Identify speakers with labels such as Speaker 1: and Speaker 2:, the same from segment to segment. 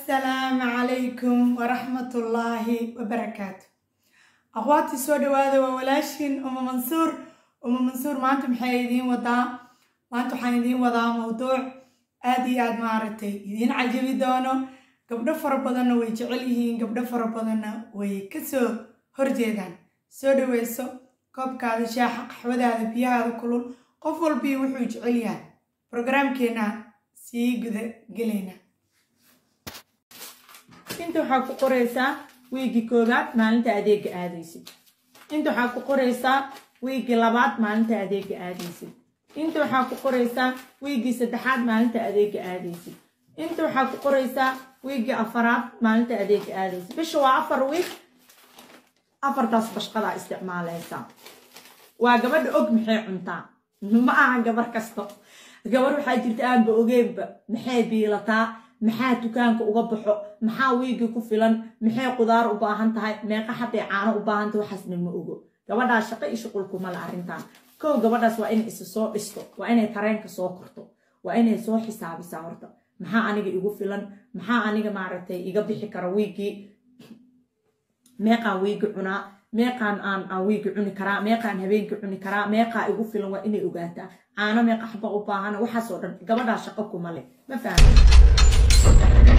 Speaker 1: assalaamu calaykum waraxmatullaahi wabarakaatu aqwaati soo dhawaada waa walaashin uma mansuur uma mansuur maanta maxay idiin wadaa maanta waxaan idiin wadaa mowduuc aada iyo aada maaragtay idiin cajabi doono gabdho fara badanna way jecel yihiin gabdho fara badanna way kasoo horjeedaan soo dhaweyso koobkaada shaaxa qaxwadaada biyahaada kulul qof walbii wuxuu jecel yahay brograamkeena sii guda gelayna inta waxaa ku qoraysaa wiigii koowaad maalinta adeega aadaysid inta waxaa ku qoraysaa wiigii labaad maalinta adeega aadaysid inta waxaa ku qoraysaa wiigii saddexaad maalinta adeega aadaysid inta waxaa ku qoraysaa wiigii afaraad maalinta adeega aadaysid bisha waa afar wiig afartaas bashqadaa isticmaalaysaa waa gabadha og maxay cuntaa ma aha gabar kasto gabar waxaa jirta aanba ogeenba maxay biilataa maxaa dukaanka uga baxo maxaa wiigii ku filan maxay qudaar u baahan tahay meeqa xaday caano u baahan tahay waxaasna ma ogo gabadhaas shaqo iyo shuqulkumale arrintan kow gabadhaas waa inay isa soo dhisto waa inay tareenka soo korto waa inay soo xisaabisaa horta maxaa aniga igu filan maxaa aniga maaragtay iga bixi kara wiigii meeqaan wiigi cunaa meeqaan aan aan wiigi cuni karaa meeqaan habeenkii cuni karaa meeqaa igu filan waa inay ogaataa caano meeqa xaba u baahan waxaasoo dhan gabadhaa shaqo kuma leh ma fahmi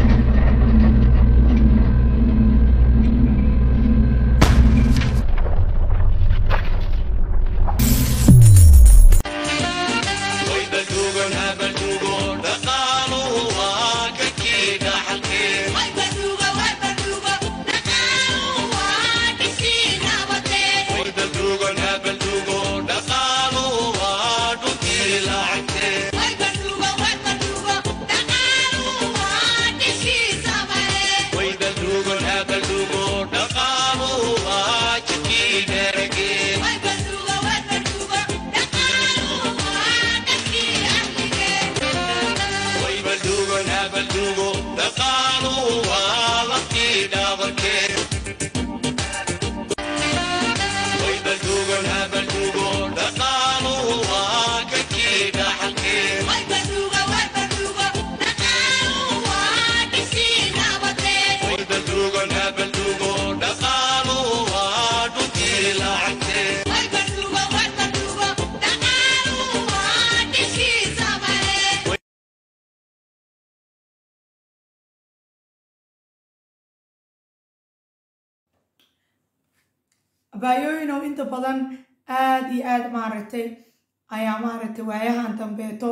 Speaker 1: abaayooyinow inta badan aada iyo aada maaragtay ayaa maaragtay waayahan dambeeto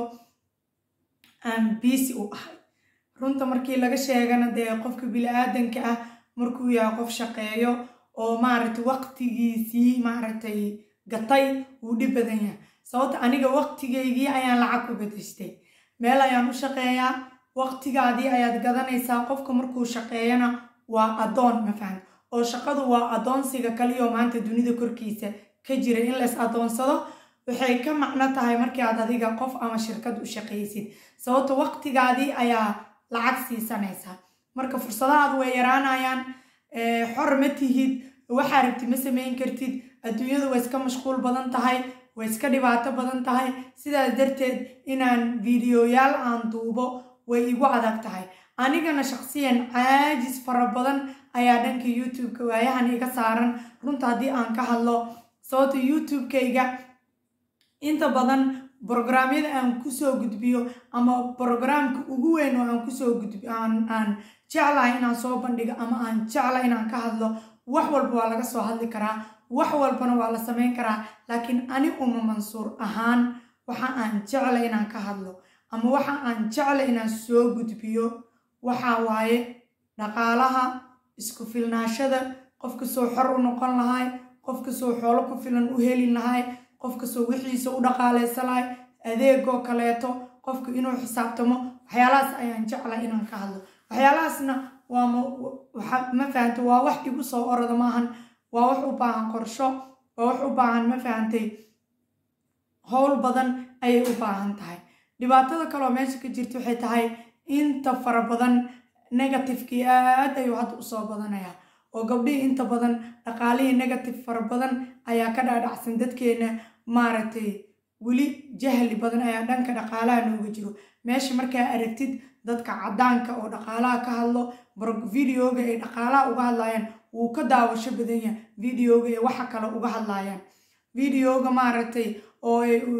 Speaker 1: aan biisi u ahay runta markii laga sheegana dee qofka bili-aadanka ah markuu yahay qof shaqeeyo oo maaragtay waqtigiisii maaragtay gatay wuu dhib badan yahay sababta aniga waqtigaygii ayaan lacag ku bedeshtay meel ayaan u shaqeeyaa waqtigaadii ayaad gadanaysaa qofka markuu shaqeeyana waa addoon ma fahan oo shaqadu waa addoonsiga kaliyoo maanta dunida korkiisa ka jira in lays addoonsado waxay ka macno tahay markii aad adiga qof ama shirkad u shaqaysid sababto waqtigaadii ayaa lacag siisanaysaa marka fursadahaadu way yaraanayaan xor ma tihid waxaa rabti ma samayn kartid adduunyadu way iska mashquul badan tahay way iska dhibaato badan tahay sidaas darteed inaan fiidiyoyaal aan duubo way igu adag tahay anigana shaqsiyan caajis fara badan ayaa dhanka youtube-ka waayahan iga saaran runta haddii aan ka hadlo sababta youtube-kayga inta badan brograamyada aan kusoo gudbiyo ama brograamka ugu weyn oo aan kusoo gudbi aan aan jeclahay inaan soo bandhigo ama aan jeclahay inaan ka hadlo wax walba waa laga soo hadli karaa wax walbana waa la samayn karaa laakiin ani uma mansuur ahaan waxa aan jeclay inaan ka hadlo ama waxa aan jeclay inaan soo gudbiyo waxaa waaye dhaqaalaha isku filnaashada qofka soo xor u noqon lahay qofka soo xoolo ku filan u heli lahay qofka soo wixiisa u dhaqaalaysa lahay adeegoo kaleeto qofka inuu xisaabtamo waxyaalahaas ayaan jeclay inaan ka hadlo waxyaalahaasna waa ma fahantay waa wax igu soo orada maahan waa wax u baahan qorsho waa wax u baahan ma fahantay howl badan ayay u baahan tahay dhibaatada kaleoo meesha ka jirta waxay tahay inta fara badan negatifekii aad ayuu hadda usoo badanayaa oo gabdhihii inta badan dhaqaalihii negative fara badan ayaa ka dhaadhacsan dadkeena maaragtay weli jahli badan ayaa dhanka dhaqaalaha nooga jiro meesha markaa aragtid dadka caddaanka oo dhaqaalaha ka hadlo videoga ay dhaqaalaha uga hadlayaan wuu ka daawasho badan yahay videoga ay waxa kale uga hadlayaan videoga maaragtay oo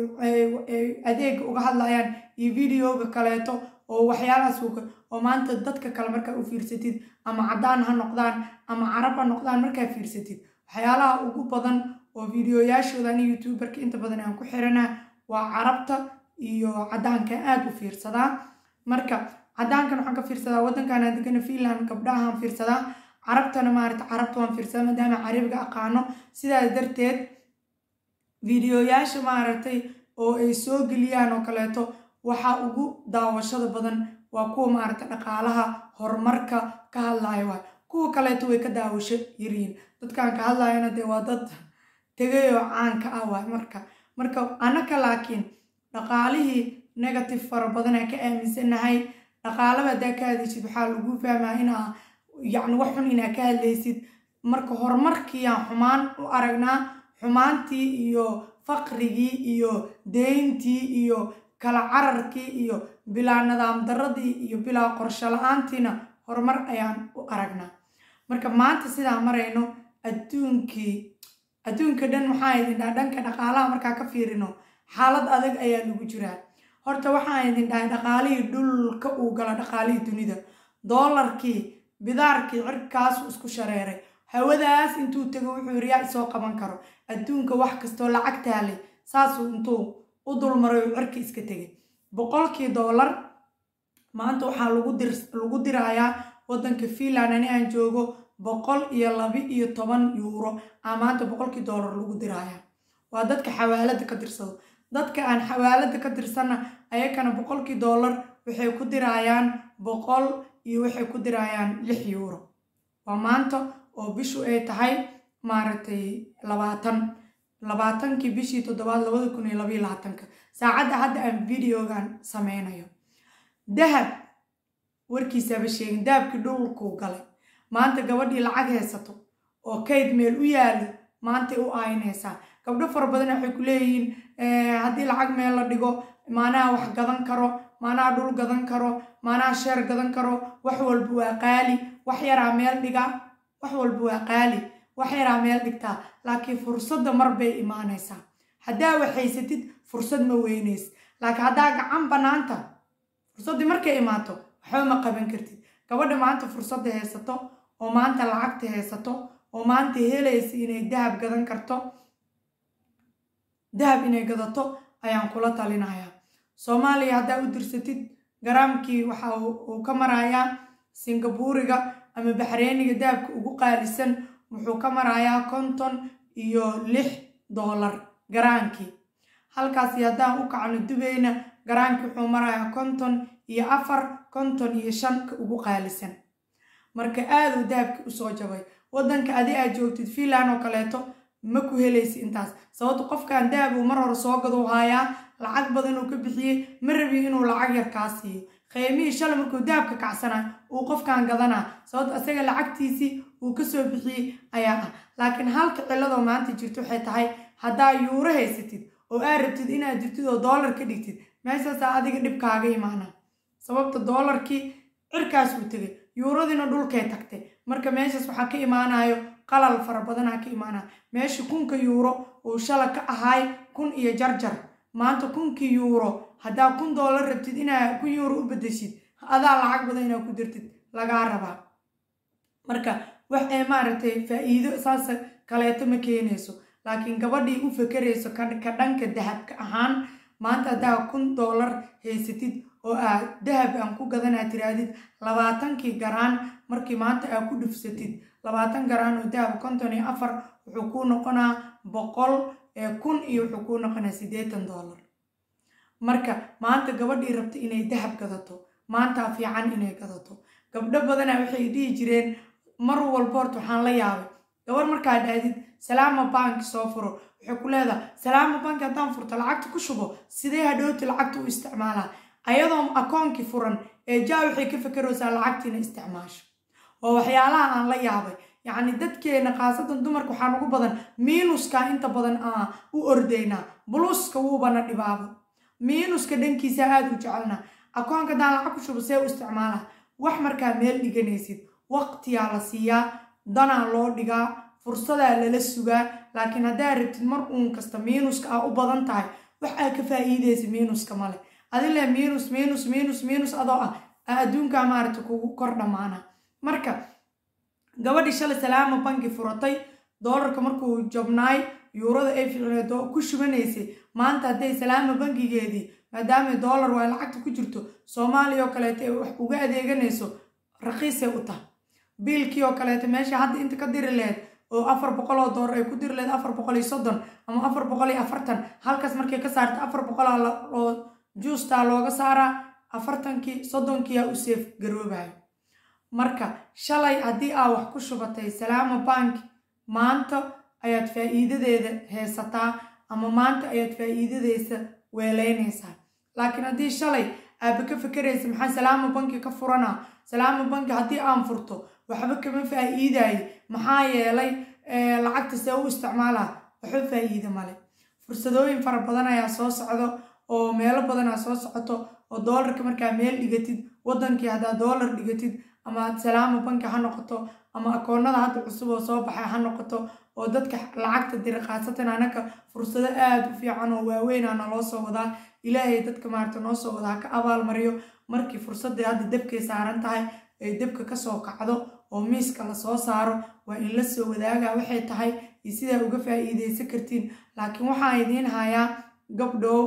Speaker 1: adeega uga hadlayaan iyo videoga kaleeto oo waxyaalahaas oo maanta dadka kale markaa u fiirsatid ama caddaan ha noqdaan ama carab ha noqdaan markaa fiirsatid waxyaalaha ugu badan oo videoyaashooda ani youtuberka inta badan aan ku xiranaa waa carabta iyo caddaanka aada u fiirsadaa marka caddaankan waxaan ka fiirsadaa waddankan aan degana finland gabdhahaan fiirsadaa carabtana maarata carabta waan fiirsadaa maadaama carabiga aqaano sidaas darteed videoyaasha maaragtay oo ay soo geliyaan oo kaleeto waxaa ugu daawashada badan waa kuwa maaragta dhaqaalaha horumarka ka hadlaya waay kuwa kaleeto way ka daawasho yariin dadkan ka hadlayana dee waa dad tegay oo caanka ah waay marka marka anaka laakiin dhaqaalihii negative fara badan aan ka aaminsanahay dhaqaalaba haddaa ka hadlaysid waxaa lagu fahmaa inaa yacni wax xun inaa ka hadlaysid marka horumarkiiyaan xumaan u aragnaa xumaantii iyo faqrigii iyo deyntii iyo kala cararkii iyo bilaa nidaam daradii iyo bilaa qorsho la-aantiina horumar ayaan u aragnaa marka maanta sidaa marayno adduunkii adduunka dhan waxaa idin dhaha dhanka dhaqaalaha markaa ka fiirino xaalad adag ayaa lagu jiraa horta waxaan idin dhahay dhaqaalihii dhulka uu gala dhaqaalihii dunida doolarkii bidaarkii cirkaasu isku shareeray hawadaas intuu tego wuxuu yiri yaa isoo qaban karo adduunka wax kastoo lacag taalay saasuu intuu u dulmaray uu cirka iska tegay boqolkii doolar maanta waxaa lagu dirayaa waddanka finland ani aan joogo boqol iyo laba iyo toban yuuro aa maanta boqolkii doolar lagu diraya waa dadka xawaalada ka dirsado dadka aan xawaalada ka dirsanna ayakana boqolkii doolar waxay ku dirayaan boqol iyo waxay ku dirayaan lix yuuro waa maanta oo bishu ay tahay maaragtay labaatan labaatankii bishii toddobaad labada kun iyo labaiyo labaatanka saacadda hadda aan videogan sameynayo dahab warkiisaba sheegin dahabkii dhulkuu galay maanta gabadhii lacag haysato oo kayd meel u yaalo maantay u aaynaysaa gabdho fara badan waxay ku leeyihiin haddii lacag meel la dhigo maanaha wax gadan karo maanaha dhul gadan karo maanaha sheer gadan karo wax walba waa qaali wax yaraa meel dhigaa wax walba waa qaali wax yaraa meel dhigtaa laakiin fursadda mar bay imaanaysaa haddaa waxaysatid fursad ma weynays laakiin haddaa gacan bannaanta fursaddii markay imaato waxba ma qaban kartid gabadha maanta fursadda haysato oo maanta lacagta haysato oo maanta helaysa inay dahab gadan karto dahab inay gadato ayaan kula talinayaa soomaaliya haddaa u dirsatid garaamkii waxa uu ka marayaa singabuuriga ama baxreeniga dahabka ugu qaalisan wuxuu ka marayaa konton iyo lix doolar garaankii halkaasi haddaan u kacno dubayna garaankii wuxuu marayaa konton iyo afar konton iyo shanka ugu qaalisan marka aada uu dahabkii usoo jabay waddanka adi aad joogtid finland oo kaleeto ma ku helaysi intaas sababto qofkan dahab uu mar hore soo gaduu haayaa lacag badan uu ka bixiyey ma rabiyo inuu lacag yar kaa siiyo qiimihii shalay markuu dahabka kacsana uu qofkan gadanaa sababto isaga lacagtiisii uu kasoo bixiyey ayaa ah laakiin halka ciladoo maanta jirto waxay tahay haddaa yuuro haysatid oo aad rabtid inaad jirtid oo doolar ka dhigtid meeshaasaa adiga dhibkaaga imaana sababta doolarkii cirkaas uu tegay yuuradiina dhulkay tagtay marka meeshaas waxaa ka imaanayo qalal fara badanaa ka imaanaya meesha kunka yuuro uu shala ka ahaay kun iyo jarjar maanta kunkii yuuro haddaa kun doolar rabtid inaa kun yuuro u bedeshid adaa lacag badan inaa ku dirtid lagaa rabaa marka wax ee maaragtay faa-iido saas kaleeto ma keenayso laakiin gabadhii u fakerayso ka dhanka dahabka ahaan maanta haddaa kun doolar haysatid oo aad dahab aan ku gadanaa tiraadid labaatankii garaan markii maanta aad ku dhufsatid labaatan garaan oo dahab konton iyo afar wuxuu kuu noqonaa boqol kun iyo wuxuu kuu noqonaa siddeetan doolar marka maanta gabadhii rabta inay dahab gadato maantaa fiican inay gadato gabdho badana waxay dhihi jireen mar walba horta waxaan la yaabay gabar markaa dhahdid salaama banki soo furo waxay ku leedahay salaama banki haddaan furto lacagta ku shubo sidee hadhowti lacagta u isticmaalaa ayadoo akoonkii furan ee jaa waxay ka fakaraysaa lacagtiina isticmaasho waa waxyaalaha aan la yaabay yacni dadkeena khaasatan dumarka waxaan ugu badan miinuska inta badan aa u ordaynaa buluuska wuubana dhibaabo miinuska dhankiisa aada u jecelnaa akoonka haddaan lacag ku shubo see u isticmaala wax markaa meel dhiganaysid waqtiyaa la siiyaa danaa loo dhigaa fursadaa lala sugaa laakiin haddaa rabtid mar uun kasta miinuska aa u badan tahay wax aa ka faa'iidaysa miinuska male adile miinus miinus miinus miinus adoo ah aa adduunkaa maaragta kugu kor dhammaana marka gabadhii shalay salaama banki furatay doolarka markuu jabnaay yuurada ay fireedo ku shubanaysay maanta hadday salaama bankigeedii maadaamay doolar waa lacagta ku jirto soomaaliya oo kaleeta ay wax uga adeeganayso raqiisay u tahay biilkii oo kaleeta meesha hadda inta ka diri lehed oo afar boqol oo doolar ay ku diri lehed afar boqol iyo soddon ama afar boqol iyo afartan halkaas markay ka saarta afar boqolaa oo juustaa looga saaraa afartankii soddonkiiaa u seef garoobayo marka shalay haddii aa wax ku shubatay salaama bank maanta ayaad faa'iidadeeda heesataa ama maanta ayaad faa'iidadeysa weeleynaysaa laakiin haddii shalay aaba ka fekeraysa maxaa salaama banki ka furanaa salaama banki haddii aan furto waxba kama faa'iidayo maxaa yeelay lacagta see u isticmaalaa waxba faa'iida male fursadooyin fara badan ayaa soo socdo oo meelo badanaa soo socoto oo doolarka markaa meel dhigatid wadankii haddaa doolar dhigatid ama salaama banki ha noqoto ama akoonada hadda cusub oo soo baxay ha noqoto oo dadka lacagta dira khaasatan anaka fursado aada u fiican oo waaweynaa naloo soo wadaa ilaahay dadka maarata noo soo wadaa ka abaalmariyo markii fursadda hadda dabkay saaran tahay ay dabka kasoo kacdo oo miiska lasoo saaro waa in la soo wadaaga waxay tahay iyo sidaa uga faa'iidaysan kartiin laakiin waxaan idiin hayaa gabdhow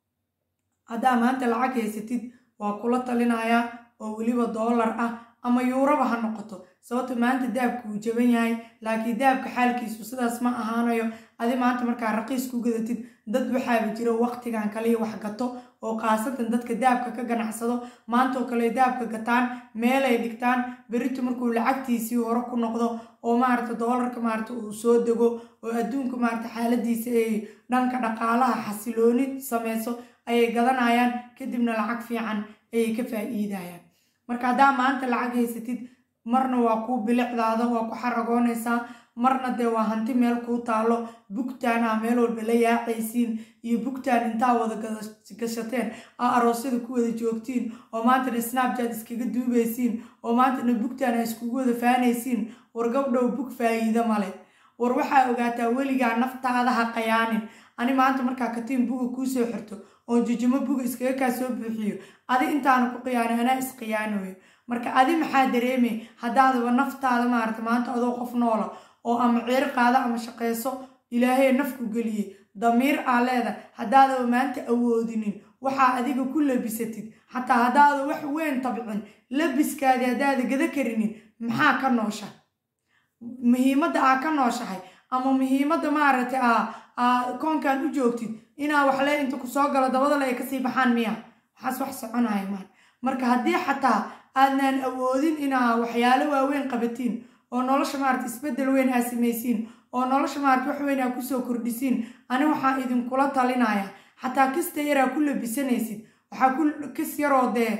Speaker 1: haddaa maanta lacag haysatid waa kula talinayaa oo weliba doolar ah ama yuuraba ha noqoto sababta maanta daabka uu jaban yahay laakiin daabka xaalkiisu sidaas ma ahaanayo adi maanta markaa raqiis ku gadatid dad waxaaba jira waqtigan kaliya wax gato oo khaasatan dadka daabka ka ganacsado maantaoo kale daabka gataan meelay dhigtaan berito markuu lacagtiisii hore ku noqdo oo maarata doolarka maarata uu soo dego oo adduunka maarata xaaladiisa ay dhanka dhaqaalaha xasilooni sameyso ayay gadanayaan kadibna lacag fiican ayay ka faa'iidayaan marka haddaa maanta lacag haysatid marna waa kuu bilicdaada waa ku xaragoonaysaa marna dee waa hanti meel kuu taalo bugtaan aa meel walba la yaacaysiin iyo bugtaan intaa wada gashateen aa aroosyada ku wada joogtiin oo maantana snapchat iskaga duubaysiin oo maantana bugtaan aa iskugu wada faanaysiin war gabdhow bug faa'iido male war waxaa ogaataa weligaa naftaada ha qayaanin ani maanta markaa katiin buga kuu soo xirto oo jijimo buga iskaga kaa soo buuxiyo adi intaana ku qiyaano anaa isqiyaanoyo marka adi maxaa dareemay haddaadaba naftaada maarata maanta adoo qof noola oo ama ciir qaada ama shaqayso ilaahay nafku geliyey damiir aa leeda haddaadaba maanta awoodinin waxaa adiga ku labisatid xataa haddaada wax weyn tabcin labiskaadii haddaada gada karinin maxaa ka noosha muhiimadda aa ka nooshahay ama muhiimadda maaragtay aa koonkan u joogtid inaa waxle inta ku soo galo dabadale ay kasii baxaan miya waxaas wax soconaya maan marka haddii xataa aadnaan awoodin inaa waxyaalo waaweyn qabatiin oo nolosha maarata isbeddel weyn aa samaysiin oo nolosha maarata wax weyn aa kusoo kordhisiin ani waxaa idinkula talinaya xataa kasta yaraa ku labisanaysid waxaa ku kis yaroo dee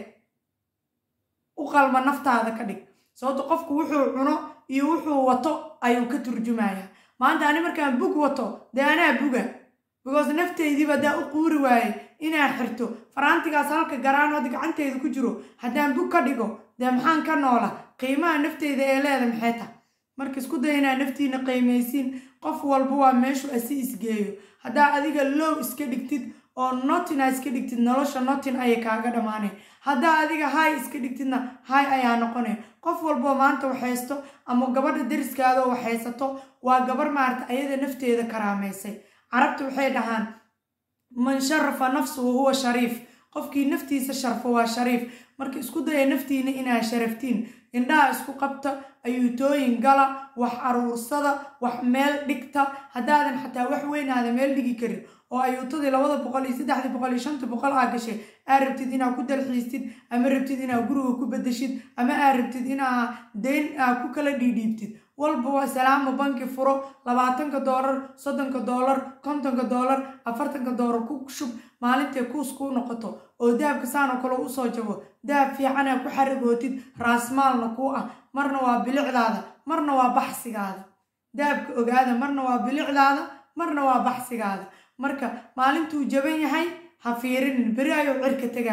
Speaker 1: u qalma naftaada ka dhig sababto qofku wuxuu cuno iyo wuxuu wato ayuu ka turjumaya maanta ani markaan bug wato dee anaa buga because naftaydiiba haddaa u quuri waaye inaan xirto faraantigaas halka garaan hadda gacanteyda ku jiro haddaan bug ka dhigo dee maxaan ka noola qiimaha nafteyda ee leeda maxay tahay marka isku day inaa naftiina qiimaysiin qof walba waa meeshu asi isgeeyo haddaa adiga low iska dhigtid oo notin aa iska dhigtid nolosha notin ayay kaaga dhammaanay haddaa adiga hay iska dhigtidna hay ayaa noqonay qof walboo maanta waxhaysto ama gabadha dariskaada oo waxhaysato waa gabar maarata ayada nafteeda karaamaysay carabta waxay dhahaan man sharafa nafsuhu huwa shariif qofkii naftiisa sharfo waa shariif marka isku daya naftiina inaa sharaftiin indhaha isku qabta ayuutooyin gala wax aruursada wax meel dhigta haddaadan xataa wax weynaada meel dhigi karin oo ayuutadii labada boqol iyo saddexdii boqol iyo shantii boqol aa gashay aa rabtid inaa ku dalxiistid ama rabtid inaa guriga ku bedeshid ama aa rabtid inaa deyn aa ku kala dhiidhiibtid walba waa salaama banki furo labaatanka doolar soddonka doolar kontonka doolar afartanka doolar ku shub maalintay kuus kuu noqoto oo dahabka saanoo kale usoo jabo dahab fiicanaa ku xaragootid raasmaalna kuu ah marna waa bilicdaada marna waa baxsigaada dahabka ogaada marna waa bilicdaada marna waa baxsigaada marka maalintuu jaban yahay ha fiirinin beri ayuu cirka tegaya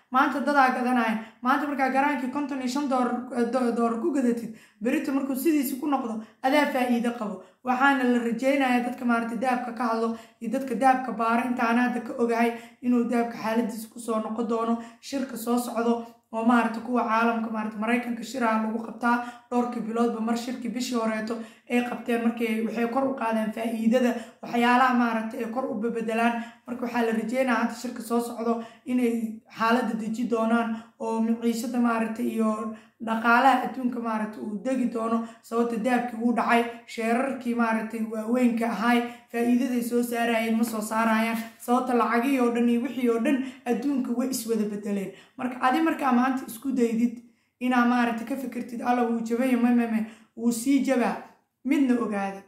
Speaker 1: maanta dadaa gadanaya maanta markaa garaankii konton iyo shan doolar ku gadatid berito markuu sidiisi ku noqdo adaa faa'iido qabo waxaana la rajeynayaa dadka maaragtay dahabka ka hadlo iyo dadka dahabka baara intaana hadda ka ogahay inuu dahabka xaaladiisa kusoo noqon doono shirka soo socdo oo maaragta kuwa caalamka maarata maraykanka shiraha lagu qabtaa dhowrkii biloodba mar shirkii bishii horeeto ay qabteen markay waxay kor u qaadeen faa'iidada waxyaalaha maaragta ay kor u bebedelaan marka waxaa la rajeynaya hadda shirka soo socdo inay xaaladda deji doonaan oo miciishada maaragta iyo dhaqaalaha adduunka maaragta uu degi doono sababta dahabkii wuu dhacay sheerarkii maaragtay waaweynka ahay faa'iidaday soo saarayeen ma soo saarayaan sababta lacagihii oo dhan iyo wixii oo dhan adduunka way iswada bedeleen marka adi markaa maanta isku daydid inaa maaragta ka fikirtid alla wuu jabaya mamame wuu sii jabaa midna ogaada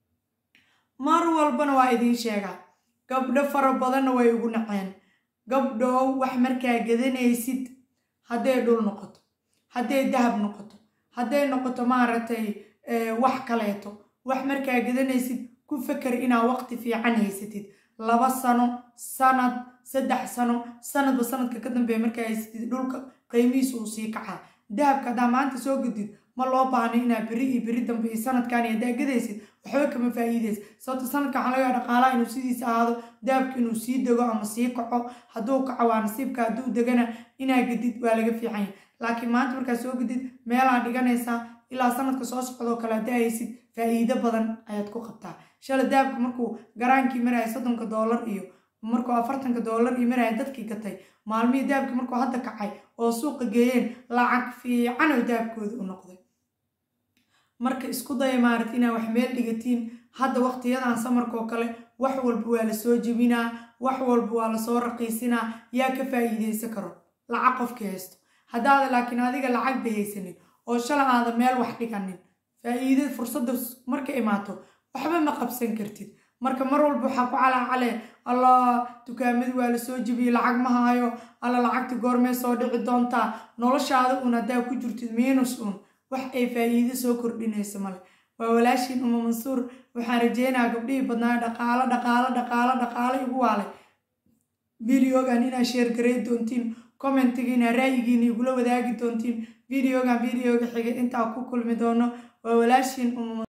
Speaker 1: mar walbana waa idiin sheegaa gabdho fara badanna way ugu naceen gabdhow wax markaa gadanaysid hadday dhul noqoto hadday dahab noqoto hadday noqoto maaragtay wax kaleeto wax markaa gadanaysid ku feker inaa waqti fiican haysatid laba sano sanad saddex sano sanadba sanadka ka dambeeya markaa haysatid dhulka qiimihiisa uu sii kacaa dahabka haddaa maanta soo gudid ma loo baahno inaa beri iyo beri dambe iyo sanadkan iyo haddaa gadaysid waxba kama faa'iidaysa sababta sanadka waxaa laga yaha dhaqaalaha inuu sidiisa ahaado dahabka inuu sii dego ama sii kaco hadduu kaco waa nasiibka hadduu degana inaa gadid waa laga fiican yahay laakiin maanta markaa soo gudid meelaa dhiganaysaa ilaa sanadka soo socdoo kale haddaa haysid faa'iido badan ayaad ku qabtaa shala dahabka markuu garaankii maraya soddonka doolar iyo markuu afartanka doolar iyo maraya dadkii gatay maalmihii dahabkii markuu hadda kacay oo suuqa geeyeen lacag fiican oo dahabkooda u noqday marka isku daya maaragta inaa wax meel dhigatiin hadda waqtiyadan samarkoo kale wax walba waa lasoo jebinaa wax walba waa lasoo raqiisinaa yaa ka faa'iidaysan karo lacag qofkii haysto haddaada laakiin adiga lacag ba haysanin oo shala aada meel wax dhiganin faa'iida fursadda marka imaato waxba ma qabsan kartid marka mar walba waxaa ku calaacale allah dukaamadii waa lasoo jebiyey lacag ma haayo alla lacagta goormee soo dhici doontaa noloshaada uun haddaa ku jirtid miinus uun wax ay faa'iido soo kordhinayso male waa walaashiin uma mansuur waxaan rajeynayaa gabdhihii badnaa dhaqaalo dhaqaalo dhaqaalo dhaqaalo igu waalay videogan inaa sheer garay doontiin commentigiina ra'yigiina igula wadaagi doontiin videogan videoga xigay intaa ku kulmi doono waa walaashiin uma